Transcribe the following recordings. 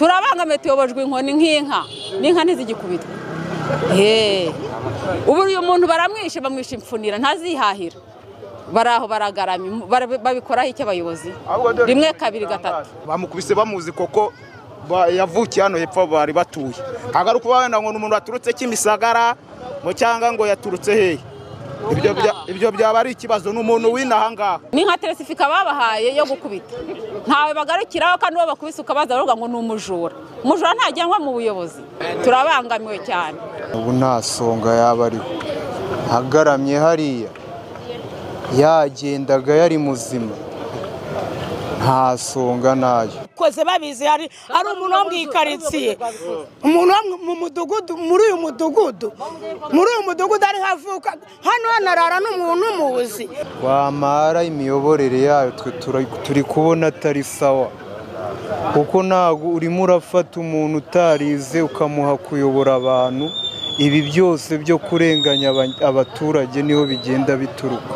turabangamiye tuyobojwe inkoni nk'inka n'inka ntizigikubitwe ubu uyu muntu baramwishe bamwishe imfunira ntazihahira bari aho baragaramye babikoraho iki abayobozi rimwe kabiri gatatu bamukubise bamuzi koko ba- yavukiye hano hepfo bari batuye agaruka wenda ngo ni umuntu waturutse kimisagara ngo cyangwa ngo yaturutse hehe ibyo bya- ibyo byaba ari ikibazo ni umuntu w'inaha ngaha n'inka teresifika babahaye yo gukubita ntawe bagarukiraho kandi uwo bakubise ukabaza baravuga ngo ni umujura umujura ntajyanwa mu buyobozi turabangamiwe cyane ubu nta songa yaba ariho agaramye hariya yagendaga yari muzima nta songa nayo koze babizi hari hari umuntu wo mu ikaritsiye umuntu wo mu- mu mudugudu muri uyu mudugudu muri uyu mudugudu ari havuka hano hanarara n'umuntu umuzi wamara imiyoborere yayo twe tura- turi kubona atari sawa kuko ntabwo urimo urafata umuntu utarize ukamuha kuyobora abantu ibi byose byo kurenganya aba- abaturage niho bigenda bituruka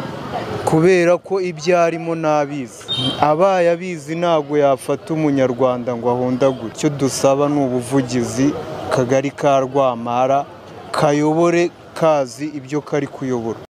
kubera ko ibyo arimo ntabizi abaye abizi ntabwo yafata umunyarwanda ngo ahondagure icyo dusaba ni ubuvugizi kagari ka rwamara kayobore kazi ibyo kari kuyobora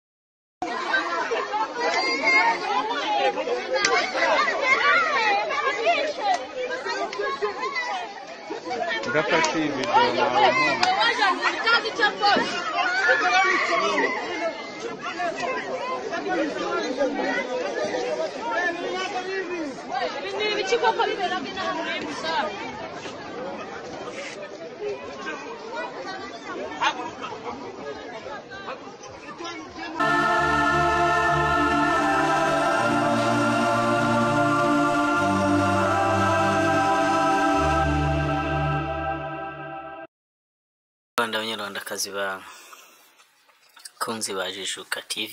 Rwanda banyarwandakazi bakunzi ba Jijuka TV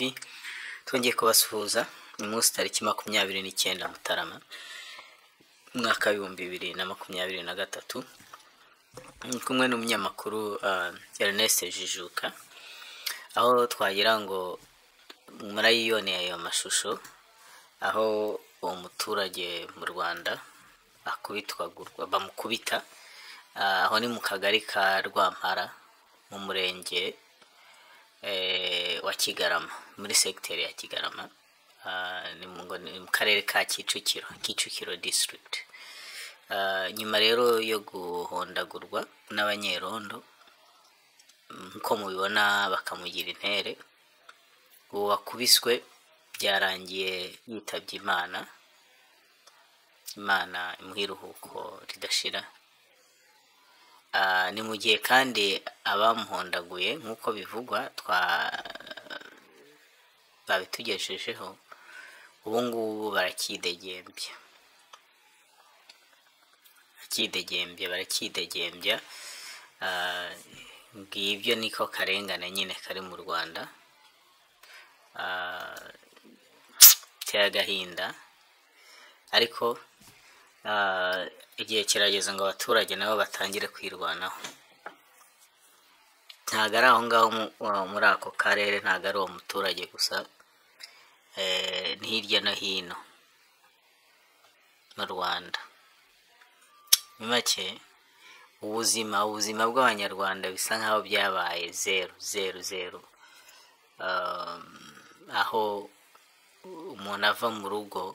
twongeye kubasuhuza ni munsi tariki makumyabiri n'icyenda Mutarama umwaka w'ibihumbi bibiri na makumyabiri na gatatu Ndi kumwe n'umunyamakuru ah, Ernest Jijuka aho twagira ngo murayiboneye ayo mashusho aho uwo muturage mu Rwanda akubitwagurwa bamukubita Ah, aho ni mu kagari ka rwampara mu murenge eh, wa kigarama muri segiteri ya kigarama Ah, ni mu ngo- ni mu karere ka kicukiro kicukiro district Ah, nyuma rero yo guhondagurwa n'abanyerondo nk'uko mubibona bakamugira intere uwo wakubiswe byarangiye yitabye imana imana imuha iruhuko ridashira Ah, ni mu gihe kandi abamuhondaguye nk'uko bivugwa twa babitugejejeho ubu ngubu barakidegembya barakidegembya barakidegembya Ah, ngibyo niko karengane nyine kari mu rwanda Ah, biteye agahinda ariko Ah, igihe kirageze ngo abaturage nabo batangire kwirwanaho ntabwo ari aho ngaho mu- wa- muri ako karere ntabwo ari uwo muturage gusa eh, ni hirya no hino mu rwanda mu make ubuzima ubuzima bw'abanyarwanda bisa nk'aho byabaye zeru zeru zeru Um, aho umuntu ava mu rugo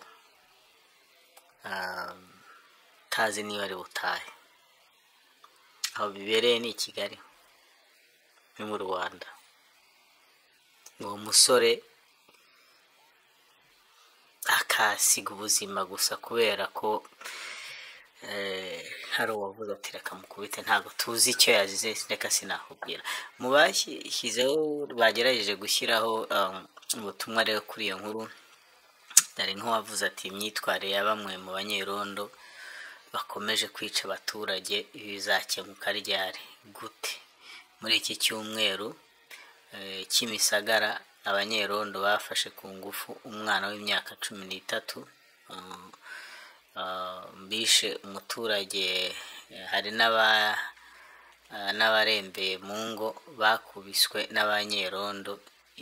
um, utazi niba ari butahe aho bibereye ni i kigali ni mu rwanda uwo musore akasiga ubuzima gusa kubera ko eh, hari uwavuze ati reka mukubite ntabwo tuzi icyo yazize reka sinakubwira mu bashyizeho bagerageje gushyiraho um, ubutumwa rero kuri iyo nkuru hari nk'uwavuze ati imyitwarire ya bamwe mu banyerondo bakomeje kwica abaturage ibi bizakemuka ryari gute muri iki cyumweru eh, kimisagara abanyerondo bafashe ku ngufu umwana w'imyaka cumi n'itatu um, ah, bishe umuturage eh, hari n'aba ah, n'abarembeye mu ngo bakubiswe n'abanyerondo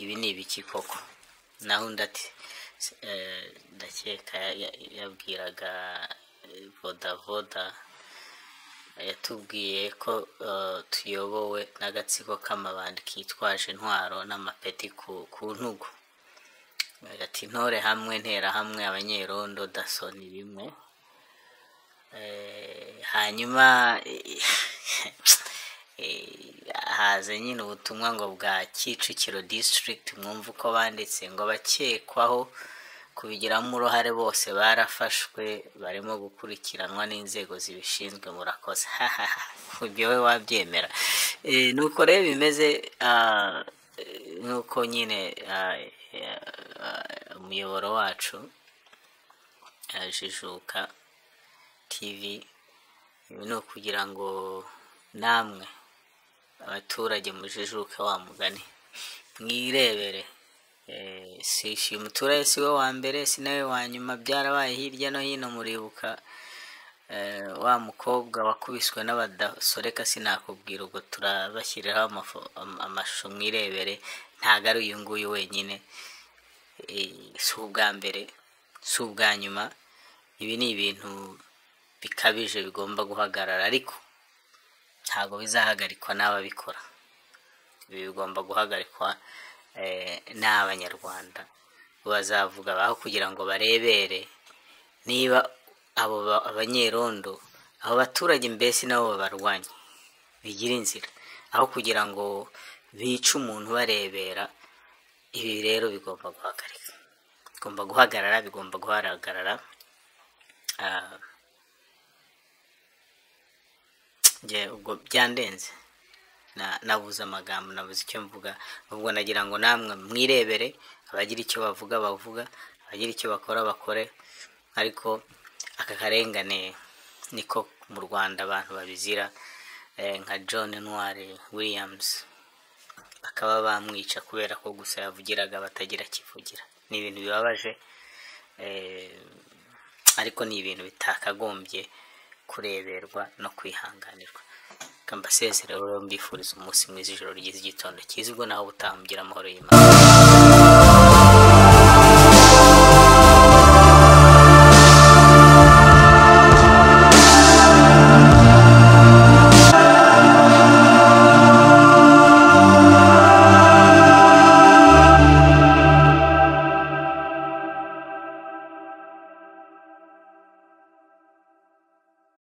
ibi ni ibiki koko naho undi ati "S- eh, ndakeka ya- ya- yabwiraga eh, voda voda yatubwiye ko eh, tuyobowe n'agatsiko k'amabandi kitwaje intwaro n'amapeti ku ku ntugu Eh, ati intore hamwe ntera hamwe abanyerondo daso ni bimwe Eh, hanyuma eh, haza nyine ubutumwa ngo bwa kicukiro district mwumva uko banditse ngo abakekwaho kubigiramo uruhare bose barafashwe barimo gukurikiranwa n'inzego zibishinzwe murakoze ibyo we wabyemera Eh, nuko rero bimeze ah, eh, nuko nyine ah, eh, ah, umuyoboro wacu eh, jijuka tv ibi ni ukugira ngo namwe abaturage mujijuke wa mugani mwirebere Eh, si si umuturage si we wa mbere si nawe wa nyuma byarabaye hirya no hino muribuka eh, wa mukobwa wakubiswe n'abadaso reka sinakubwira ubwo turabashyiriraho amafo- am- amashusho mwirebere ntabwo ari uyu nguyu wenyine Eh, si ubwa mbere si ubwa nyuma ibi ni ibintu bikabije bigomba guhagarara ariko ntabwo bizahagarikwa n'ababikora ibi bigomba guhagarikwa eh, n'abanyarwanda bazavuga aho kugira ngo barebere niba abo ba- abanyerondo abo baturage mbese nabo babarwanye bigira inzira aho kugira ngo bice umuntu barebera ibi rero bigomba guhagarika bigomba guhagarara bigomba guhagarara Ah, njye ubwo byandenze na- nabuze amagambo nabuze icyo mvuga ubwo nagira ngo namwe mwirebere abagira icyo bavuga bavuga abagira icyo bakora bakore ariko aka karengane niko mu rwanda abantu babizira eh, nka john ntwari williams bakaba bamwica kubera ko gusa yavugiraga batagira akivugira ni ibintu bibabaje eh, ariko ni ibintu bitakagombye kureberwa no kwihanganirwa reka mbasezerere rero mbifuriza umunsi mwiza ijoro ryiza igitondo cyiza ubwo naho butamugira amahoro y'imana